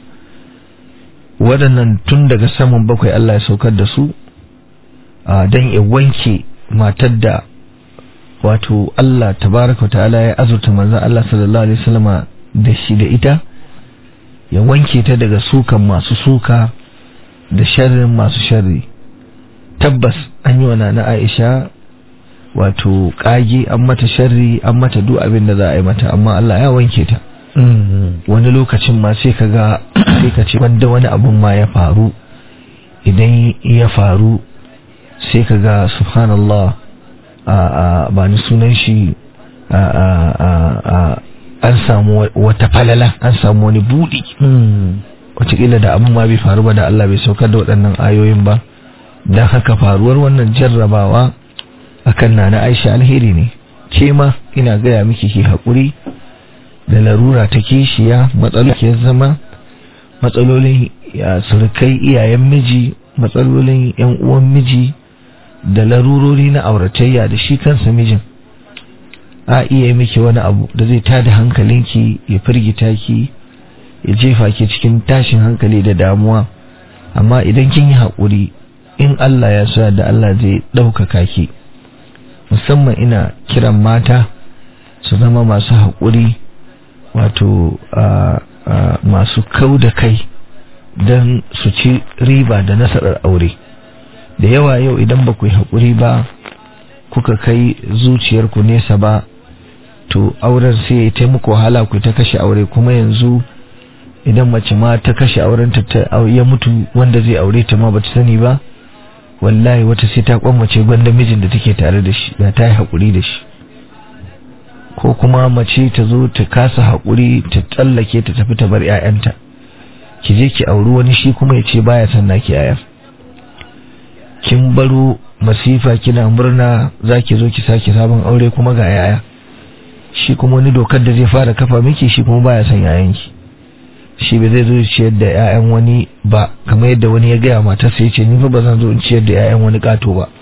waɗannan tun daga saman bakwai Allah ya saukar da su don ya wanke matar da wato Allah tabaraka ta'ala ya azurta manzon Allah sallallahu alaihi wasallama da shi da ita ya wanke ta daga sukan masu suka da sharrin masu sharri tabbas an yi wa na Aisha wato kage an mata sharri an mata duk abin da za a yi mata amma Allah ya wanke ta wani lokacin ma sai ka ga sai ka ce wanda wani abun ma ya faru idan ya faru sai ka ga subhanallah a a ba ni sunan shi a a a an samu wata falala an samu wani budi wataƙila da abun ma bai faru ba da Allah bai saukar da waɗannan ayoyin ba don haka faruwar wannan jarrabawa akan na na Aisha alheri ne ke ma ina gaya miki ki haƙuri da larura ta kishiya matsalolin zama matsalolin surukai iyayen miji matsalolin yan uwan miji da larurori na auratayya da shi kansa mijin a iya miki wani abu da zai tada hankalinki ya firgita ki ya jefa ki cikin tashin hankali da damuwa amma idan kin yi haƙuri in Allah ya sa da Allah zai ɗaukaka ki musamman ina kiran mata su zama masu haƙuri wato masu kau da kai don su ci riba da nasarar aure da yawa yau idan ba ku yi haƙuri ba kuka kai zuciyarku nesa ba to auren sai ya taimako wahala ku ta kashe aure kuma yanzu idan mace ma ta kashe auren ta ya mutu wanda zai aure ta ma bata sani ba wallahi wata sai ta kwamace gwanda mijin da take tare da shi da ta yi haƙuri da shi ko kuma mace ta zo ta kasa haƙuri ta tsallake ta tafi ta bar 'ya'yanta ki je ki auri wani shi kuma ya ce baya son naki 'ya'yan kin baro masifa kina murna za ki zo ki sake sabon aure kuma ga 'ya'ya shi kuma wani dokar da zai fara kafa miki shi kuma baya son 'ya'yanki shi ba zai zo ya ciyar da 'ya'yan wani ba kamar yadda wani ya gaya matarsa ya ce ni fa ba zan zo in ciyar da 'ya'yan wani kato ba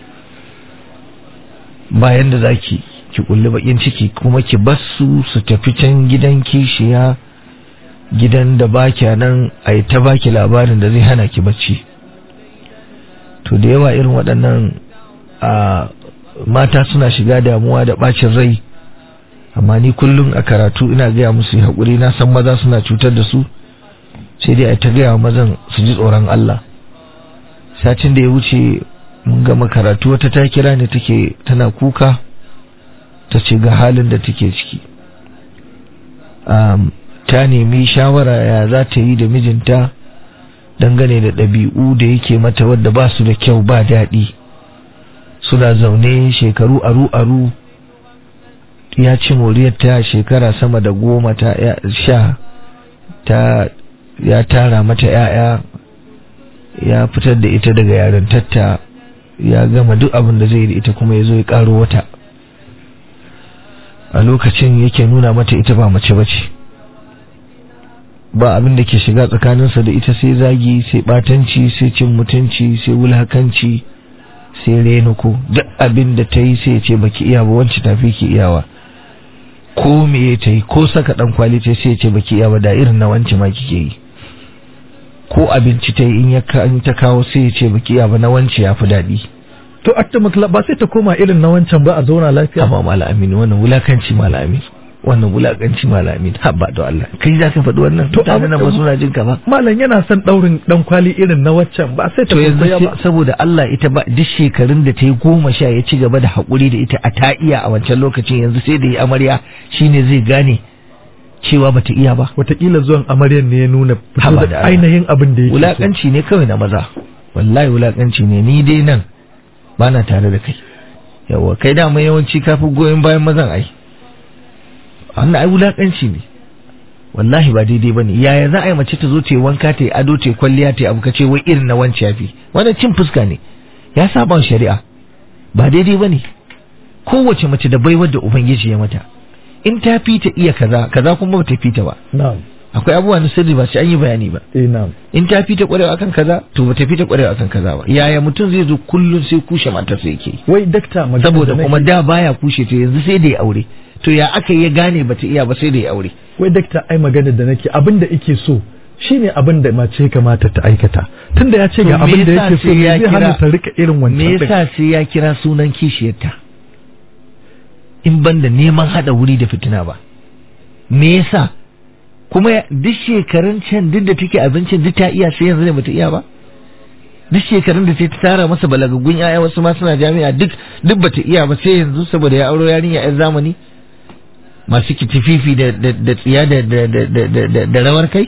bayan da zaki ki kulli bakin ciki kuma ki bar su su tafi can gidan kishiya gidan da baki nan a yi ta baki labarin da zai hana ki bacci to da yawa irin waɗannan a mata suna shiga damuwa da bacin rai amma ni kullum a karatu ina gaya musu haƙuri na san maza suna cutar da su sai dai a ta gaya mazan su ji tsoron Allah satin da ya wuce mun gama karatu wata ta kira ne take tana kuka ta ce ga halin da take ciki ta nemi shawara ya za ta yi da mijinta dangane da ɗabi'u da yake mata wadda ba su da kyau ba daɗi suna zaune shekaru aru-aru ya ci moriyarta shekara sama da goma ta sha ta ya tara mata ‘ya'ya ya fitar da ita daga yarintarta ya gama duk abin da zai yi da ita kuma ya zo ya ƙaro wata a lokacin yake nuna mata ita ba mace bace ba abin da ke shiga tsakaninsa da ita sai zagi sai batanci sai cin mutunci sai wulhakanci sai renuko duk abin da ta yi sai ya ce baki iya ba wance tafi ki iyawa ko me ta yi ko saka dan kwali ta sai ya ce baki iya ba da irin na wance ma kike yi ko abinci ta yi in ya ta kawo sai ya ce baki iya ba na wance ya fi daɗi to atta matla ba sai ta koma irin na wancan ba a zauna lafiya amma mala amin wannan wulakanci mala amin wannan wulakanci mala amin habba da Allah kai za ka faɗi wannan to abin nan ba suna jin ka ba malam yana son daurin dan kwali irin na waccan ba sai ta to koma yanzu saboda Allah ita ba duk shekarun da ta yi goma sha ya ci gaba da haƙuri da ita a ta iya a wancan lokacin yanzu sai da yi amarya shine zai gane cewa bata iya ba watakila zuwan amaryan ne ya nuna Haba da Allah. ainihin abin da yake so. wulakanci ne kawai na maza wallahi wulakanci ne ni dai nan ba na tare da kai yawa kai dama yawanci kafi goyon bayan mazan ai wannan ai wulakanci ne wallahi ba daidai bane yaya za a yi mace ta zo ta yi wanka ta yi ado ta yi kwalliya ta yi abu kace wai irin na wance yafi wannan cin fuska ne ya saba wa shari'a ba daidai bane kowace mace da baiwar da ubangiji ya mata in ta fita iya kaza kaza kuma ba ta fita ba na'am akwai abubuwa na sirri ba sai an yi bayani ba eh na'am in ta fita kwarewa akan kaza to ba ta fita kwarewa akan kaza ba yaya mutum zai zo kullum sai kushe matarsa yake yi? wai dakta magana saboda da kuma nake- da baya kushe ta yanzu sai da ya aure to ya aka yi ya gane bata iya ba sai da ya aure wai dakta ai magana da nake abin da ike so shine abin da mace ya kamata ta aikata tunda ya ce ga To me abin da yasa yake so sai me ya zai hana kira- ta rika irin wancan me din? yasa sai ya kira sunan kishiyarta in banda neman hada wuri da fitina ba me yasa kuma ya- duk shekarun can duk da take abincin duk ta iya sai yanzu ne bata iya ba duk shekarun da sai ta tara masa balagaggun yaya wasu ma suna jami'a duk duk bata iya ba sai yanzu saboda ya auro yarinya yan zamani masu kitififi da da da tsiya da da da da da- da da rawar kai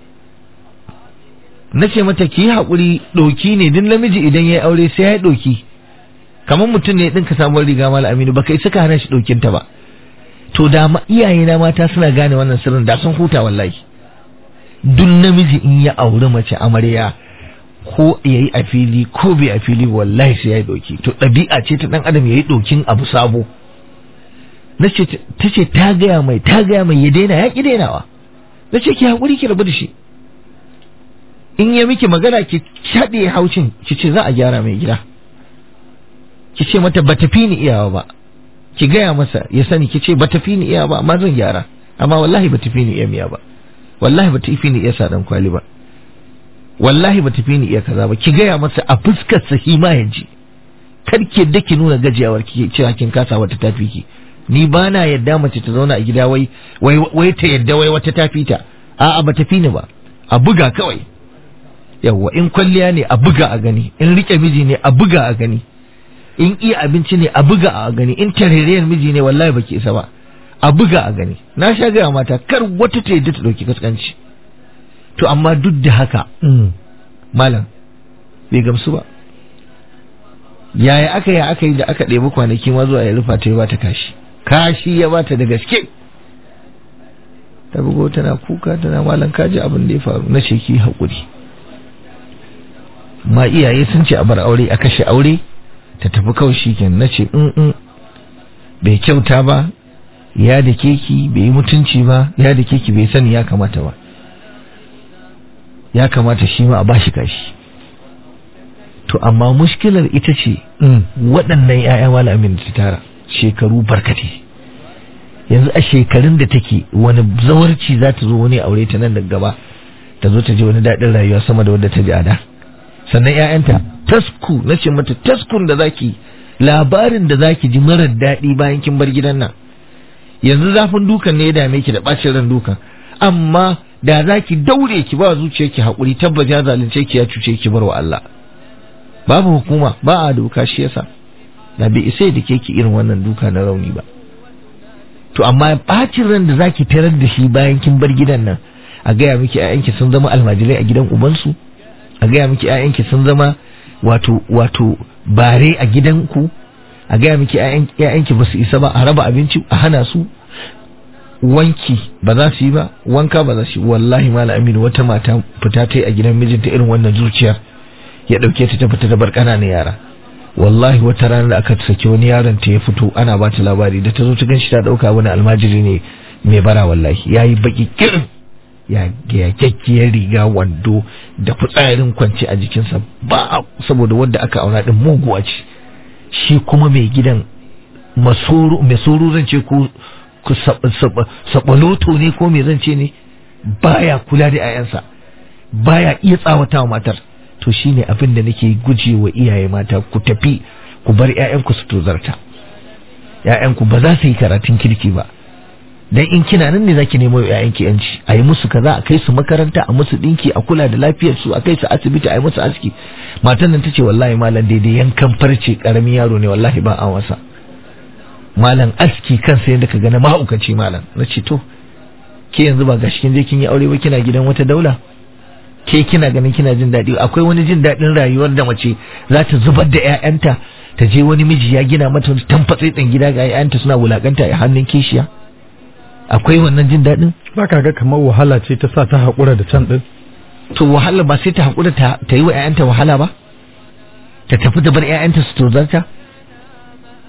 na ce mata ki yi haƙuri ɗoki ne duk namiji idan ya yi aure sai ya yi ɗoki kamar mutum ne ɗinka samuwar riga mala aminu baka isa ka hana shi ɗokinta ba to da ma iyayena mata suna gane wannan sirrin da sun huta wallahi duk namiji in ya auri mace amarya ko ya yi a fili ko bai a fili wallahi sai ya yi ɗoki to ɗabi'a ce ta ɗan adam ya yi ɗokin abu sabo na ce ta ce ta gaya mai ta gaya mai ya daina ya ƙi dainawa na ce ki haƙuri ki rabu da shi in ya miki magana ki shaɗe haucin ki ce za a gyara mai gida ki ce mata ba tafi ni iyawa ba ki gaya masa ya sani ki ce ba tafi ni iyawa ba amma zan gyara amma wallahi ba tafi ni iya miya ba wallahi ba tafi ni iya sadan kwali ba wallahi ba tafi ni iya kaza ba ki gaya masa a fuskar sa shi ma yaji kar ki yadda ki nuna gajiyawar ki cewa kin kasa wata tafi ki ni ba na yadda mace ta zauna a gida wai wai wai ta yadda wai wata tafi ta a'a ba tafi ni ba a buga kawai yawwa in kwalliya ne a buga a gani in rike miji ne a buga a gani in iya abinci ne a buga a gani in tareriyar miji ne wallahi baki isa ba a buga a gani na sha gaya mata kar wata ta yadda ta dauki kaskanci to amma duk da haka Mm. malam bai gamsu ba yaya aka yi aka yi da aka ɗebi kwanaki ma zuwa ya rufa ta yi ba ta kashi kashi ya bata da gaske ta bugo tana kuka tana malam kaji abin da ya faru na ce ki haƙuri ma iyaye sun ce a bar aure a kashe aure ta tafi kawai shi kenan na ce in in bai kyauta ba ya da keki bai yi mutunci ba ya da keki bai sani ya kamata ba ya kamata shi ma a bashi kashi to amma mushkilar ita ce Mm. waɗannan 'ya'ya malamin da ta tara shekaru barkate yanzu a shekarun da take wani zawarci za ta zo wani aure ta nan da gaba ta zo ta ji wani daɗin rayuwa sama da wadda ta ji a da sannan 'ya'yanta tasku na ce mata taskun da zaki labarin da zaki ji marar daɗi bayan kin bar gidan nan yanzu zafin dukan ne ya dame ki da ɓacin ran dukan amma da zaki daure ki ba zuciyarki haƙuri tabbas ya zalunce ki ya cuce ki bar wa Allah babu hukuma ba a doka shi yasa da bai isa da ke ki irin wannan duka na rauni ba to amma bacin ran da zaki tarar da shi bayan kin bar gidan nan a gaya miki ƴaƴanki sun zama almajirai a gidan ubansu a gaya miki ƴaƴanki sun zama wato wato bare a gidanku a gaya miki ƴaƴan- ƴaƴanki ba su isa ba a raba abinci a hana su wanki ba za su yi ba wanka ba za su yi wallahi mala aminu wata mata fita ta yi a gidan mijinta irin wannan zuciyar ya dauke ta ta fita ta bar ƙananan yara wallahi wata rana da aka saki wani yaron ta ya fito ana ba ta labari da ta zo ta ganshi ta dauka wani almajiri ne mai bara wallahi yayi baki kirin ya ya kyakkiyar riga wando da fitsarin kwance a jikinsa ba saboda wanda aka auna din muguwa ce shi kuma mai gidan masoro mai soro zan ce ko ku sab- sab- sabaloto ne ko me zan ce ne baya kula da 'ya'yansa baya iya tsawata wa matar to shine abin da nake guje wa iyaye mata ku tafi ku bar 'ya'yanku su tozarta 'ya'yanku ba za su yi karatun kirki ba dan in kina nan ne zaki nemo 'ya'yanki yanci a yi musu kaza a kai su makaranta a musu dinki a kula da lafiyar su a kai su asibiti a yi musu aski matan nan tace wallahi malam daidai yankan farce karamin yaro ne wallahi ba a wasa malam aski kansa yadda ka gana mahaukaci malam na ce to ke yanzu ba gashi kin je kin yi aure ba kina gidan wata daula ke kina ganin kina jin daɗi akwai wani jin daɗin rayuwar da mace za ta zubar da 'ya'yanta ta je wani miji ya gina mata wani tamfatsetsen gida ga 'ya'yanta suna wulakanta a hannun kishiya akwai wannan jin daɗin ba ka ga kamar wahala ce ta sa ta haƙura da can ɗin to wahala ba sai ta haƙura ta ta yi wa 'ya'yanta wahala ba ta tafi da bar 'ya'yanta su tozarta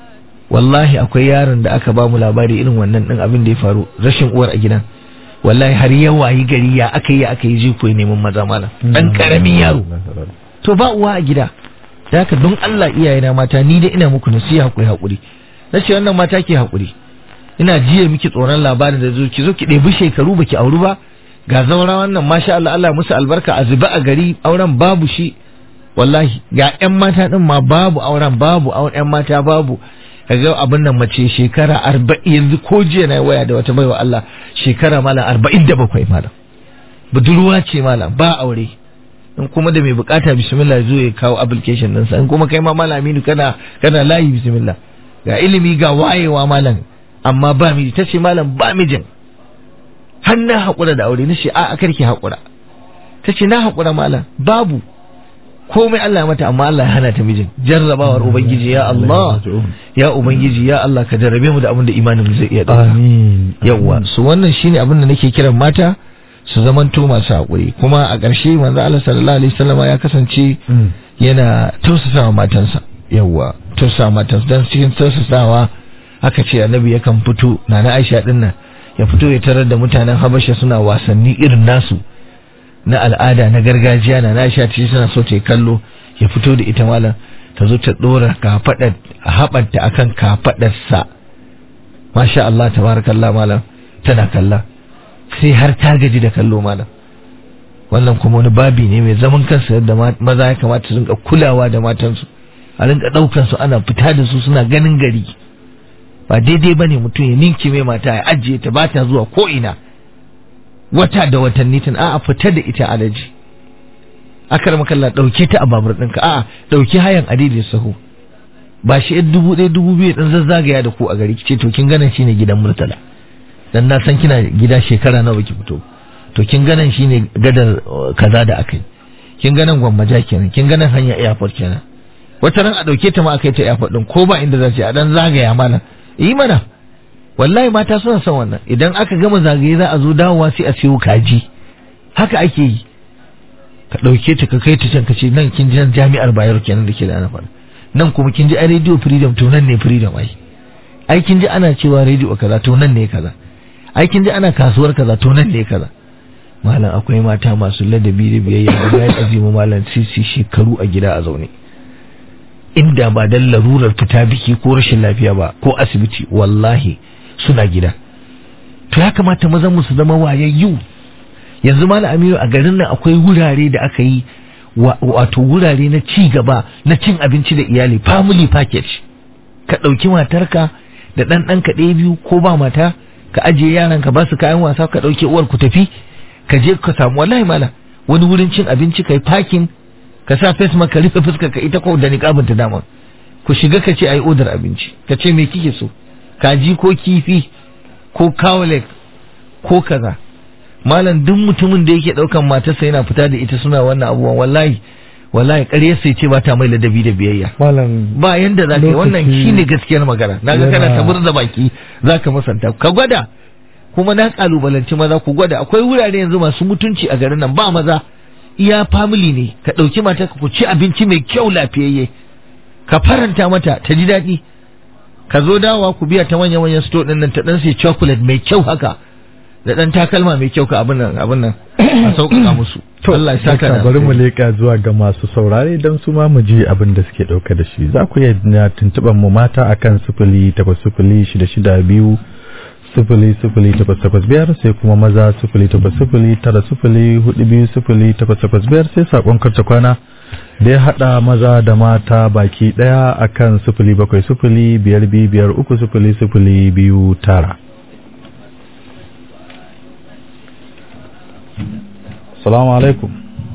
wallahi akwai yaron da aka ba mu labari irin wannan din abin da ya faru rashin uwar a gidan wallahi har ya wayi gari ya aka yi aka yi jiko ya neman maza malam dan karamin yaro to ba uwa a gida da haka don Allah iyayena mata ni dai ina muku nasiha ku hakuri nace wannan mata ke hakuri ina jiya miki tsoron labarin da zo ki zo ki ɗebi shekaru baki auri ba ga zaura wannan masha Allah Allah musu albarka a zuba a gari auren babu shi wallahi ga ƴan mata din ma babu auren babu auren ƴan mata babu kaga abin nan mace shekara arba'in yanzu ko jiya na waya da wata baiwa Allah shekara malam arba'in da bakwai malam budurwa ce malam ba aure in kuma da mai bukata bismillah zo ya kawo application ɗinsa in kuma kai ma malam Aminu kana kana layi bismillah ga ilimi ga wayewa malam amma ba miji tace malam ba mijin har na haƙura da aure nace a karki haƙura tace na haƙura malam babu komai Allah ya mata amma Allah ya hana ta mijin jarrabawar ubangiji ya Allah ya ubangiji ya Allah ka jarrabe mu da abin da imanin mu zai iya dauka amin yawa su wannan shine abin da nake kiran mata su zamanto masu haƙuri kuma a ƙarshe manzo Allah sallallahu alaihi wasallam ya kasance Mm. yana tausasawa matansa yawa tausasawa matansa dan cikin tausasawa aka ce annabi yakan fito nana Aisha din nan ya fito ya tarar da mutanen Habasha suna wasanni irin nasu na al'ada na gargajiya na Aisha ce suna so ta yi kallo ya fito da ita malam ta zo ta dora kafadar haɓarta akan kafadarsa masha Allah tabarakallah malam tana kalla sai har ta gaji da kallo malam wannan kuma wani babi ne mai zaman kansa yadda ma- maza ya kamata su rinka kulawa da matansu a rinka ɗaukan su ana fita da su suna ganin gari ba daidai bane mutum ya ninki mai mata ya ajiye ta ba ta zuwa ko ina wata da watanni tun a'a fita da ita alaji akar makalla ɗauke ta a babur ɗinka a'a ɗauki hayan adidin sahu ba shi yan dubu ɗaya dubu biyu ɗin zazzagaya da ku a gari kice to kin ganin shine gidan murtala dan na san kina gida shekara nawa ki fito to kin ganin shine gadar uh, kaza da akai kin ganin gwammaja kenan kin ganin hanya airport kenan wata ran a dauke ta ma akai ta airport din ko ba inda za ta a dan zagaya mana yi mana wallahi mata suna son wannan idan aka gama zagaye za a zo dawowa sai a siyo kaji haka ake yi ka dauke ta ka kai ta can ka ce nan kin ji nan jami'ar Bayero kenan da ke da ana faɗa nan kuma kin ji a radio freedom to nan ne freedom ai ai kin ji ana cewa radio kaza to nan ne kaza ai kin ji ana kasuwar kaza to nan ne kaza malam akwai mata masu ladabi da biyayya da bayan azimu malam sisi shekaru a gida a zaune inda ba dan larurar fita biki ko rashin lafiya ba ko asibiti wallahi suna gida to ya kamata mazan mu su zama wayayyu yanzu malam Aminu a garin nan akwai wurare da aka yi wa- wato wurare na ci gaba na cin abinci da iyali family package ka ɗauki matarka da ɗan ɗanka ɗaya biyu ko ba mata ka ajiye yaran ka ba su kayan wasa ka ɗauke uwar ku tafi ka je ka samu wallahi mala wani wurin cin abinci kai parking ka sa face mask ka rufe fuskar ka ita ko da niqabin ta dama ku shiga ka ce ai odar abinci ka ce me kike so kaji ko kifi ko kawalek ko kaza malam duk mutumin da yake daukan matarsa yana fita da ita suna wannan abubuwan wallahi wallahi ƙarya sai ce ba ta mai ladabi da biyayya malam ba yanda za ka yi wannan Lokaci- shine gaskiyar magana na ga kana Yana- ta murza baki za ka musanta ka gwada kuma na kalubalanci maza ku gwada akwai wurare yanzu masu mutunci a garin nan ba maza iya family ne ka ɗauki mata ku ci abinci mai kyau lafiyayye ka faranta mata ta ji daɗi ka zo dawowa ku biya ta manya manyan store ɗin nan ta ɗan sai chocolate mai kyau haka da ɗan takalma mai kyau ka abin nan abin nan a sauƙaƙa musu To, Allah ya saka da dakta, bari mu alheri. leƙa zuwa ga masu saurare don su ma mu ji abin da suke ɗauka da shi. Za ku iya na tuntuɓar mu mata akan sifili takwas sifili shida shida biyu sifili sifili takwas takwas biyar sai kuma maza sifili takwas sifili tara sifili hudu biyu sifili takwas takwas biyar sai saƙon karta kwana da ya haɗa maza da mata baki ɗaya akan sifili bakwai sifili biyar biyu biyar uku sifili sifili biyu tara. Salamu alaikum.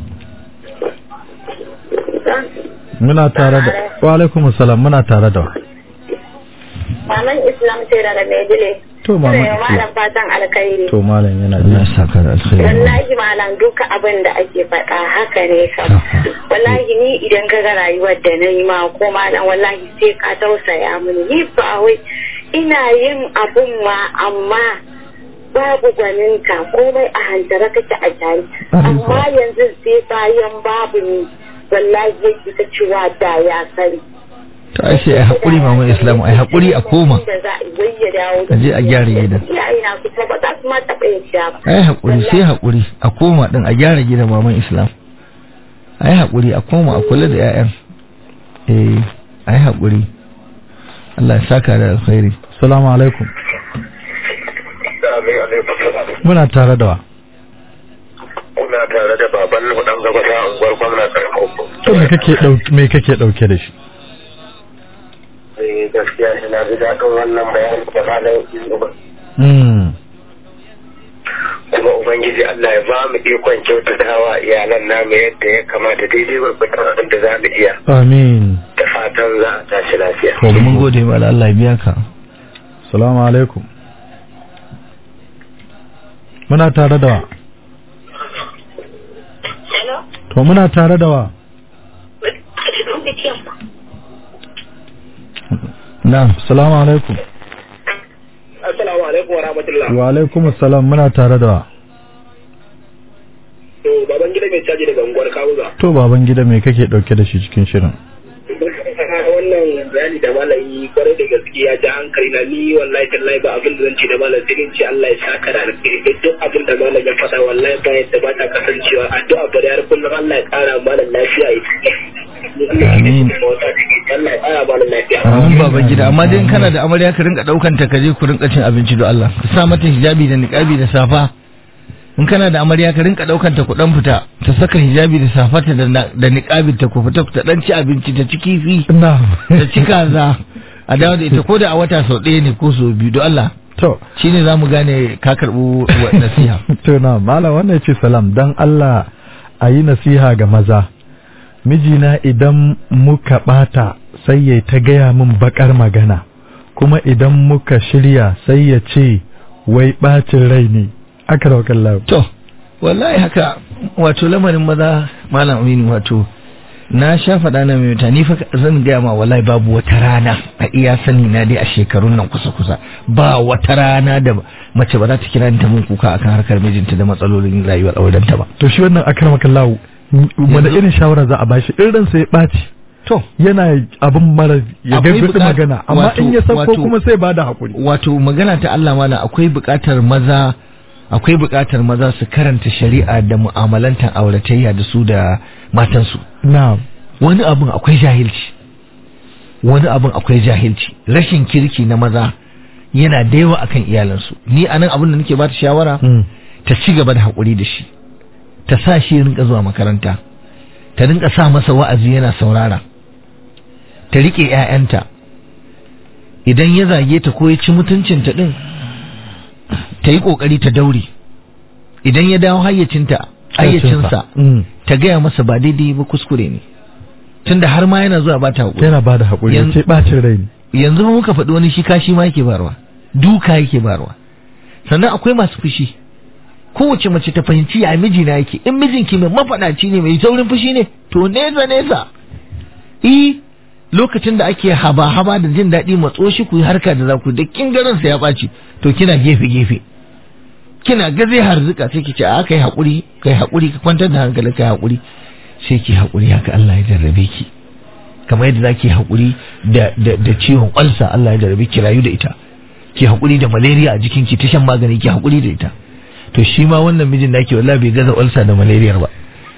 Muna tare da wa alaikum salam muna tare da wa. Maman Islam ce da Maidile. To mama Ina yi malam Islam. fatan alkhairi. To malam yana Allah ya ji. saka da alheri Wallahi malam duka abin da ake faɗa haka ne kam. Wallahi ni idan ka ga rayuwar da na yi ma ko malam wallahi sai ka tausaya mini. Ni ba wai ina yin abun ma amma babu gwaninka komai a hantara kake a jari. Amma yanzu sai bayan babu ni wallahi yake ta cewa da ya sani. to ai sai ai haƙuri maman islamu ai haƙuri a koma da za a yi wai ya dawo a je a gyara gidan iyaye na su kuma ba za su ma taɓa yadda ba ai haƙuri sai haƙuri a koma din a gyara gidan maman islam ai haƙuri a koma a kula da 'ya'yan eh ai haƙuri Allah ya saka da alkhairi Assalamu alaikum. Muna tare da wa. Kuna tare da baban dan gaba ta unguwar gwamna karfin To me kake dauke me kake dauke da shi? Eh gaskiya ina ji daɗin wannan bayani da malam Inuba. Mm. Kuma Ubangiji Allah ya ba mu ikon kyautatawa iyalan namu yadda ya kamata daidai gwargwadon abin da za mu iya. Amin. Da fatan za a tashi lafiya. to mun gode ma da Allah ya biya ka Assalamu alaikum. Muna tare da wa. hello To muna tare da wa. na'am Assalamu alaikum. Assalamu alaikum wa rahmatullah. Wa alaikum assalam muna tare da wa. To baban gida mai caji daga unguwar Kawuga. To baban gida me kake dauke da shi cikin shirin? wannan bayani da malami kwarai da gaske ya ja hankali na ni wallahi tallahi ba abin da zan ce da malam sai dai in ce Allah ya saka da alheri da duk abin da malam ya faɗa wallahi ba yadda ba ta kasancewa addu'a ba da har kullum Allah ya ƙara malam lafiya ya Amin. Allah ya ƙara malam lafiya Amin baba gida amma dai in kana da amarya ka rinka daukan ta kaje ku rinka cin abinci don Allah ka sa mata hijabi da niqabi da safa in kana da amarya ka rinka daukan ta ku dan fita ta saka hijabi da safata da na- da niqabin ta ku fita ta dan ci abinci ta ci kifi Na'am. ta ci kaza a dawo da ita ko da a wata sau ɗaya ne ko sau biyu don Allah To. shine zamu gane ka karɓo wa- nasiha To na malam wannan ce salam dan Allah a yi nasiha ga maza. Mijina idan muka bata sai ya ta gaya min bakar magana kuma idan muka shirya sai ya ce wai bacin rai ne. Aka raukan lau. To, wallahi haka wato lamarin maza malam aminu wato na sha faɗa na mai mutane fa zan gaya ma wallahi babu wata rana a iya sani na dai a shekarun nan kusa kusa ba wata rana da mace ba za ta kira ni ta mun kuka akan harkar mijinta da matsalolin rayuwar aurenta ba To shi wannan akar maka lau wanda Yanzu- irin shawara za a bashi irin sai ya ɓaci to yana abin mara ya Akwai gaggaɗi buƙat- magana amma wato- in ya sauko wato- kuma sai ba da haƙuri. wato magana ta Allah mana akwai buƙatar maza akwai buƙatar maza su karanta shari'a da mu'amalantar auratayya da su da matansu Na'am. wani abin akwai jahilci wani abin akwai jahilci rashin kirki na maza yana da yawa akan iyalansu ni anan abin da nake bata shawara Mm. ta ci gaba da haƙuri da shi ta sa shi ya rinka zuwa makaranta ta rinka sa masa wa'azi yana saurara ta riƙe 'ya'yanta idan ya zage ta ko ya ci mutuncinta ɗin ta yi ƙoƙari ta daure idan ya dawo hayyacinta hayyacinsa Mm. ta gaya masa ba daidai ba kuskure ne tunda har ma yana zuwa ba ta haƙuri Yana ba da haƙuri ya Yan- ce ɓacin rai ne. yanzu ma muka faɗi wani shi kashi ma yake barwa duka yake barwa sannan akwai masu fushi kowace mace ta fahimci ya mijina yake in mijinki mai mafaɗaci ne mai saurin fushi ne to nesa nesa i lokacin da ake haba haba da jin daɗi matso shi ku yi harka da za ku da kin garin sa ya ɓaci to kina gefe gefe kina ga zai harzuka sai ki ce a kai haƙuri kai haƙuri ka kwantar da hankali kai haƙuri sai ki haƙuri haka Allah ya jarrabe ki kamar yadda zaki haƙuri da da da ciwon ƙwalsa Allah ya jarrabe ki rayu da ita ki haƙuri da malaria a jikin ki ta shan magani ki haƙuri da ita to shi ma wannan mijin da ke wallahi bai gaza ƙwalsa da malaria ba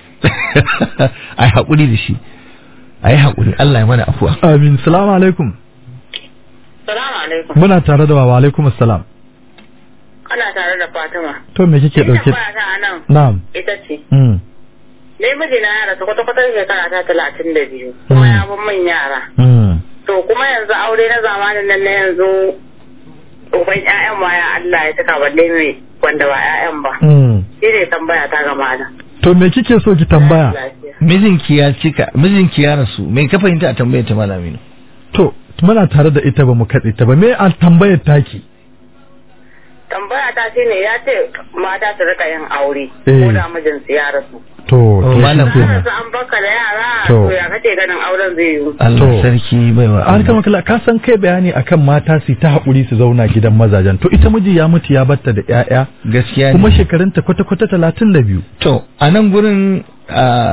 ai haƙuri da shi ai haƙuri Allah ya mana afuwa Amin. Salamu alaikum. salamu alaikum Muna tare da wa wa alaikum assalam. ana tare da fatima To me kike dauke? tambaya ta a nan Na'am. ita ce Mm. Ni mijina ya rasu kwata-kwata shekara ta talatin da biyu kuma ya bin min yara. Mm. To kuma yanzu aure na zamanin nan na yanzu uban ƴaƴan ma ya Allah ya saka balle ne wanda ba ƴaƴan ba. Mm. Shi ne tambaya ta ga malam. To me kike so ki tambaya? Lafiya. mijinki ya cika mijinki ya rasu me ka fahimta a tambayar ta malaminu To muna tare da ita ba mu katse ta ba me a tambayar taki? Tambaya ta shi ne ya ce mata su rika yin aure Eh. ko da mijinsu ya rasu. To to malam shi Ka kenan. rasu an baka da yara To. to ya kace ganin auren zai yiwu. Allah To. sarki baiwa An kama kala ka san kai bayani akan mata su ta haƙuri su zauna gidan mazajen to ita miji ya mutu ya batta da ƴaƴa gaskiya ne kuma shekarunta kwata-kwata talatin da biyu. To, a nan gurin ah,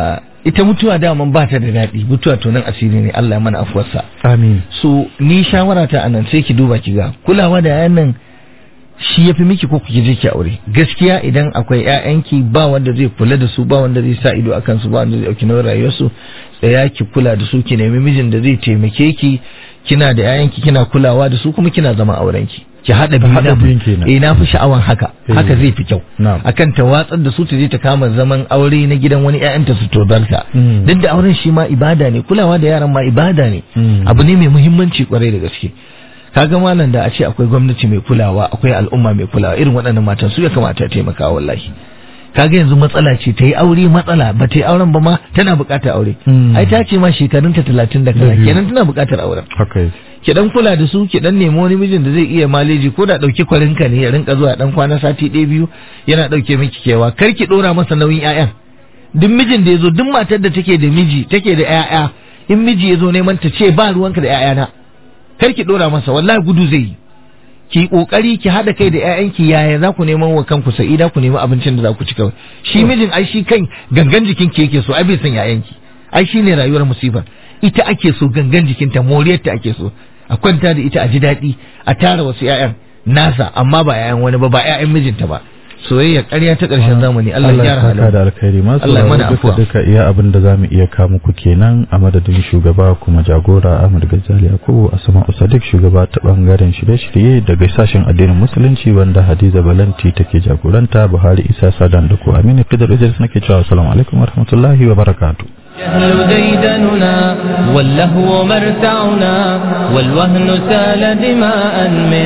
ita mutuwa daman ba ta da daɗi mutuwa to nan asiri ne Allah ya mana afuwarsa amin so ni shawara ta anan sai ki duba ki ga kulawa da yayan nan shi ya fi miki ko kuke je ki aure gaskiya idan akwai ƴaƴanki ba wanda zai kula da su ba wanda zai sa ido akan su ba wanda zai dauki nauyin rayuwarsu tsaya ki kula da su ki nemi mijin da zai taimake ki kina da ƴaƴanki kina kulawa da su kuma kina zama aurenki ki haɗa biyu haɗa na biyun kenan. eh na fi sha'awan haka Eh. haka zai fi kyau Na'am. akan ta watsar da su ta je ta kama zaman aure na gidan wani ƴaƴanta su tozarta Mm. duk da auren shi ma ibada ne kulawa da yaran ma ibada ne Mm. abu ne mai muhimmanci kwarai da gaske kaga malam da a ce akwai gwamnati mai kulawa akwai al'umma mai kulawa irin waɗannan matan su ya kamata a taimaka wallahi kaga yanzu matsala ce ta yi aure matsala ba ta yi auren ba ma tana buƙatar aure Mm. ai ta ce ma shekarunta talatin da Da kaza biyu. kenan tana buƙatar auren haka yake ki dan kula da su ki dan nemi wani mijin da zai iya maleji ko da dauki kwarinka ne ya rinka zuwa dan kwana sati ɗaya biyu yana dauke miki kewa kar ki dora masa nauyin ƴaƴan duk mijin da yazo duk matar da take da miji take da ƴaƴa in miji yazo neman ta ce ba ruwanka da ƴaƴana kar ki dora masa wallahi gudu zai yi ki kokari ki hada kai da ƴaƴanki yaya za ku neman wa kanku sa'ida ku nemi abincin da za ku ci kawai shi mijin ai shi kan gangan jikin ki yake so ai bai san ƴaƴanki ai shine rayuwar musibar ita ake so gangan jikinta moriyarta ake so a kwanta da ita a ji daɗi a tara wasu ƴaƴan nasa amma ba ƴaƴan wani ba ba ƴaƴan mijinta ba soyayya ƙarya ta ƙarshen zamani Allah ya Allah ya gyara saka da halin alkhairi masu Allah ya mana sauraro duka afuwa. duka iya abin da zamu iya kawo muku kenan a madadin shugaba kuma jagora Ahmad Gazali Yakubu Asma Sadiq shugaba ta bangaren shirye-shirye daga sashen addinin musulunci wanda Hadiza Balanti take jagoranta Buhari Isa Sadan da ku Aminu Fidar Idris nake cewa assalamu alaikum warahmatullahi wabarakatuh الجهل ديدننا واللهو مرتعنا والوهن سال دماء من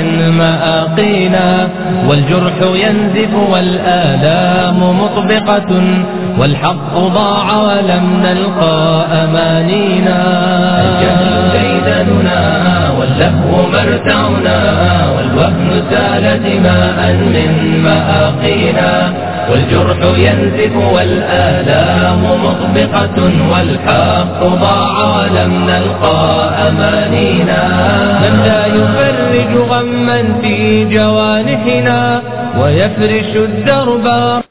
مآقينا والجرح ينزف والآلام مطبقة والحق ضاع ولم نلقى أمانينا الجهل ديدننا واللهو مرتعنا والوهن سال دماء من مآقينا والجرح ينزف والآلام مطبقة والحق ضاع ولم نلقى أمانينا من لا يفرج غما في جوانحنا ويفرش الدرب